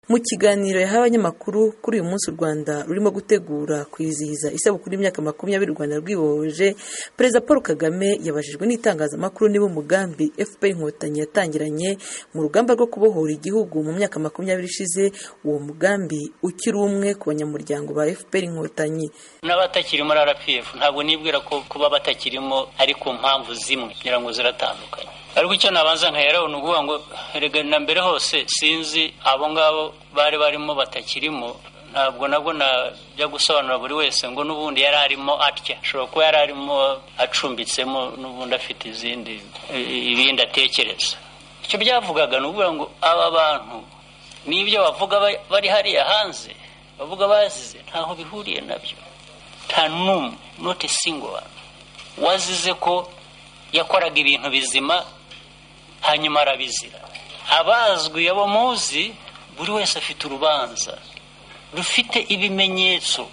Mu kiganiro yahaye abanyamakuru kuri uyu munsi u Rwanda rurimo gutegura kwizihiza isabukuru y'imyaka makumyabiri u Rwanda rwibohoje Perezida Paul Kagame yabajijwe n'itangazamakuru niba umugambi FPR Inkotanyi yatangiranye mu rugamba rwo kubohora igihugu mu myaka makumyabiri ishize uwo mugambi ukiri umwe ku banyamuryango ba FPR Inkotanyi n'abatakiri muri RPF ntabwo nibwira ko kuba batakirimo ari ku mpamvu zimwe ngira ngo ziratandukanye ariko icyo nabanza nkaheraho ni ukuvuga ngo erega na mbere hose sinzi abo ngabo bari barimo batakirimo ntabwo nabwo najya gusobanura buri wese ngo n'ubundi yari arimo atya ashobora kuba yari arimo acumbitsemo n'ubundi afite izindi ibindi atekereza icyo byavugaga ni ukuvuga ngo aba bantu n'ibyo bavuga bari hariya hanze bavuga bazize ntaho bihuriye nabyo nta n'umwe noti singo wazize ko yakoraga ibintu bizima hanyuma arabizira abazwi abo muzi buri wese afite urubanza rufite ibimenyetso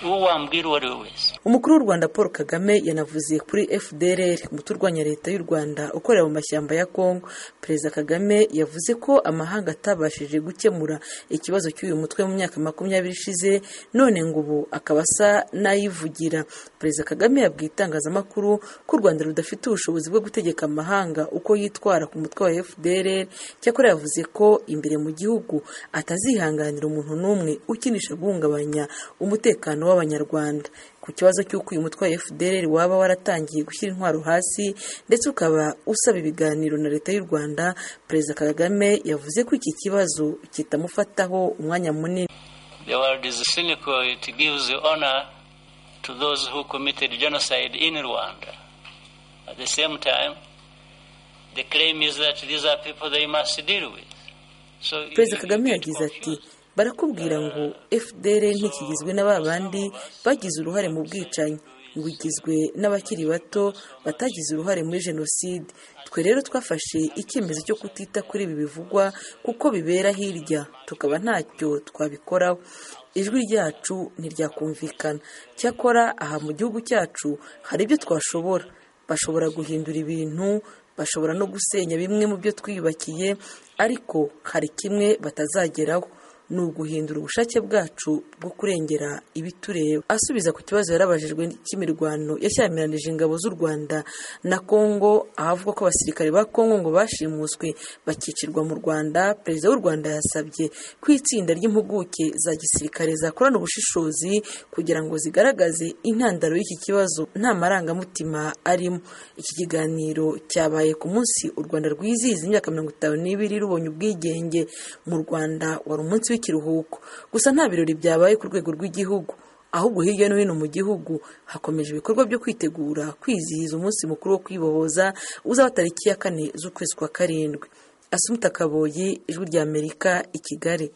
uwo wambwira uwo ari we wese umukuru w'u rwanda paul kagame yanavuze kuri fdrr umuturwanya leta y'u rwanda ukorera mu mashyamba ya kongo perezida kagame yavuze ko amahanga atabashije gukemura ikibazo cy'uyu mutwe mu myaka makumyabiri ishize none ngo ubu akaba asa n'ayivugira perezida kagame yabwiye itangazamakuru ko u rwanda rudafite ubushobozi bwo gutegeka amahanga uko yitwara ku mutwe wa fdrr cyakora yavuze ko imbere mu gihugu atazihanganira umuntu n'umwe ukinisha guhungabanya umutekano w'abanyarwanda ku kibazo cy'uko uyu mutwe wa fdr waba waratangiye gushyira intwaro hasi ndetse ukaba usaba ibiganiro na leta y'u rwanda perezida kagame yavuze ko iki kibazo kitamufataho umwanya munini the world is cynical it gives honor to those who committed genocide in rwanda at the same time the claim is that these are people they must deal with so perezida kagame yagize ati barakubwira ngo fdr ntikigizwe na bandi bagize uruhare mu bwicanyi ngo igizwe n'abakiri bato batagize uruhare muri jenoside twe rero twafashe icyemezo cyo kutita kuri ibi bivugwa kuko bibera hirya tukaba ntacyo twabikoraho ijwi ryacu ntiryakumvikana cyakora aha mu gihugu cyacu hari ibyo twashobora bashobora guhindura ibintu bashobora no gusenya bimwe mu byo twiyubakiye ariko hari kimwe batazageraho ni uguhindura ubushake bwacu bwo kurengera ibitureba asubiza ku kibazo yarabajijwe cy'imirwano yashyamiranyije ingabo z'u rwanda na kongo ahavuga ko abasirikare ba kongo ngo bashimuswe bakicirwa mu rwanda perezida w'u rwanda yasabye ko itsinda ry'impuguke za gisirikare zakorana ubushishozi kugira ngo zigaragaze intandaro y'iki kibazo nta marangamutima arimo iki kiganiro cyabaye ku munsi u rwanda rwizihiza imyaka mirongo itanu n'ibiri rubonye ubwigenge mu rwanda wari umunsi w'i ikiruhuko gusa nta birori byabaye ku rwego rw'igihugu ahubwo hirya no hino mu gihugu hakomeje ibikorwa byo kwitegura kwizihiza umunsi mukuru wo kwibohoza uzaba tariki ya kane z'ukwezi kwa karindwi asumuta kaboyi ijwi ry'amerika i kigali